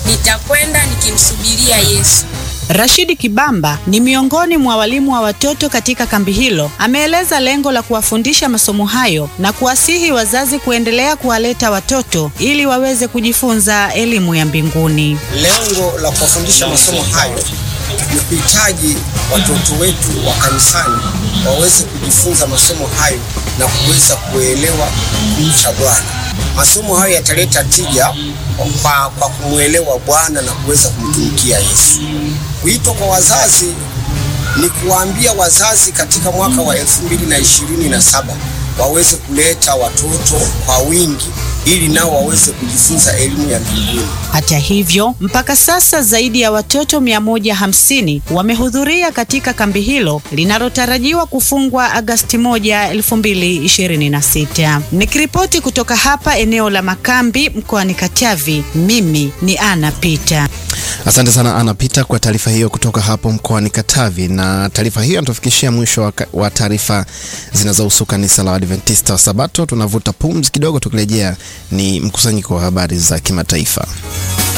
nitakwenda nikimsubiria Yesu. Rashidi Kibamba ni miongoni mwa walimu wa watoto katika kambi hilo. Ameeleza lengo la kuwafundisha masomo hayo na kuwasihi wazazi kuendelea kuwaleta watoto ili waweze kujifunza elimu ya mbinguni. Lengo la kuwafundisha masomo hayo ni kuhitaji watoto wetu wa kanisani waweze kujifunza masomo hayo na kuweza kuelewa kumcha Bwana. Masomo hayo yataleta tija kwa, kwa kumwelewa Bwana na kuweza kumtumikia Yesu. Wito kwa wazazi ni kuwaambia wazazi katika mwaka wa elfu mbili na ishirini na saba waweze kuleta watoto kwa wingi ili nao waweze kujifunza elimu ya mbinguni. Hata hivyo, mpaka sasa zaidi ya watoto 150 wamehudhuria katika kambi hilo linalotarajiwa kufungwa Agasti 1, 2026. Nikiripoti kutoka hapa eneo la makambi mkoani Katavi, mimi ni Ana Pita. Asante sana Ana Pita kwa taarifa hiyo kutoka hapo mkoani Katavi. Na taarifa hiyo inatufikishia mwisho wa, wa taarifa zinazohusu kanisa la Adventista wa Sabato. Tunavuta pumzi kidogo, tukirejea ni mkusanyiko wa habari za kimataifa.